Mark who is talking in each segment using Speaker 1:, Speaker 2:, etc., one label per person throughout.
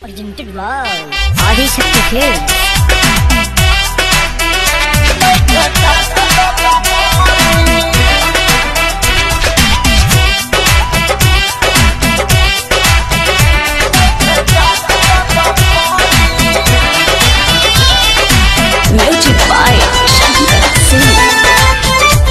Speaker 1: Presented by Adi Shakti Films. Music by Shankar Singh.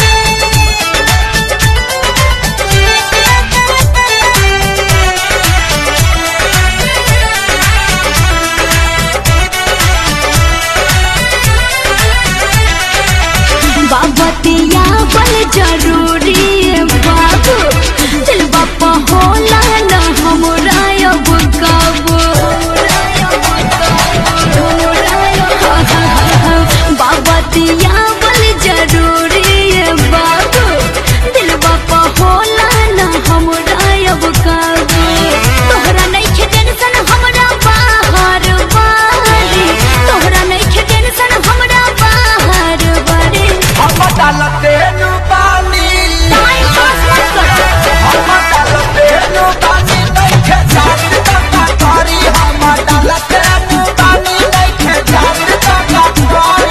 Speaker 2: बाबतिया बल जरूरी है बाबू दिल बापा होला न हमरा अब काबू बाबतिया बल जरूरी है बाबू दिल बापा होला न हमरा अब काबू तोहरा नइखे टेंशन हमरा बाहर बारी तोहरा नइखे टेंशन हमरा बाहर बारी
Speaker 3: हम डालते नु पानी
Speaker 2: टाइम पास मत करो
Speaker 3: हम डालते नु पानी नइखे जात तका करी हम डालते नु पानी नइखे जात तका करी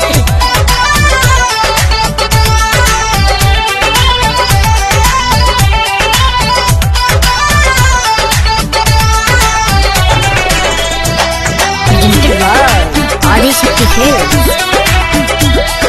Speaker 1: Presented by Adi Shakti Films.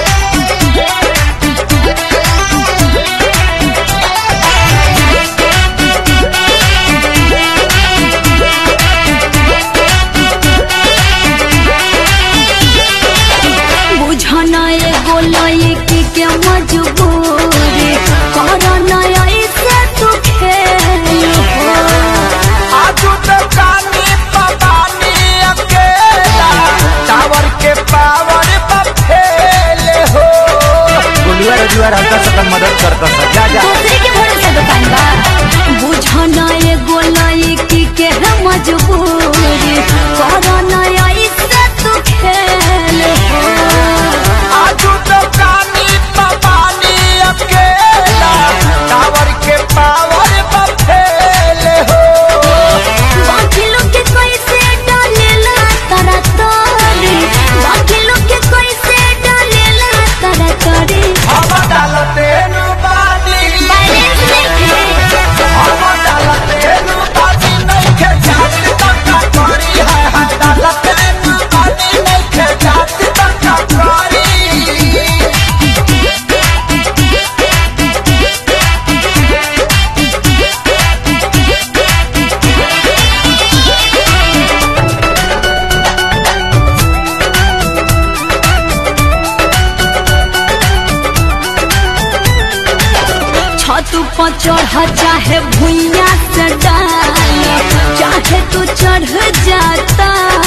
Speaker 2: बुझना एगो लड़की के मजबूरी करना ऐसे तू खेल हो।
Speaker 3: आजू तो कानी पवानी अकेला टावर के पावर बफेल हो गुलिया रजुआ हमका सकल मदद करता सर जा जा
Speaker 2: दूसरे के भरोसे दुकान बा बुझना एगो लड़की के मजबूरी करना ऐसे तू खेल हो।
Speaker 3: आजू तो कानी पवानी अकेला टावर के पावर बफेल हो
Speaker 2: बाकी लोग के कैसे डालेला तारा तारी बाकी लोग के कैसे डालेला तारा तारी
Speaker 3: हम डालते नु पानी
Speaker 2: बैलेंस देखे
Speaker 3: हम डालते नु पानी नइखे जात तका करी है हम डालते नु पानी नइखे जात तका करी
Speaker 2: छत पर चढ़ चाहे भुइया से डाल चाहे तू चढ़ जाता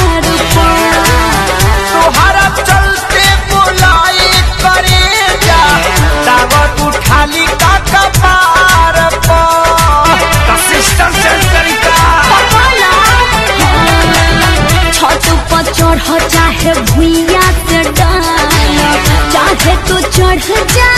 Speaker 3: तोहरा चलते बुलाई करे जा दावत उठाली का कपार पर सिस्टम सेंस करिका
Speaker 2: छत पर चढ़ चाहे भुइया से डाल चाहे तू चढ़ जा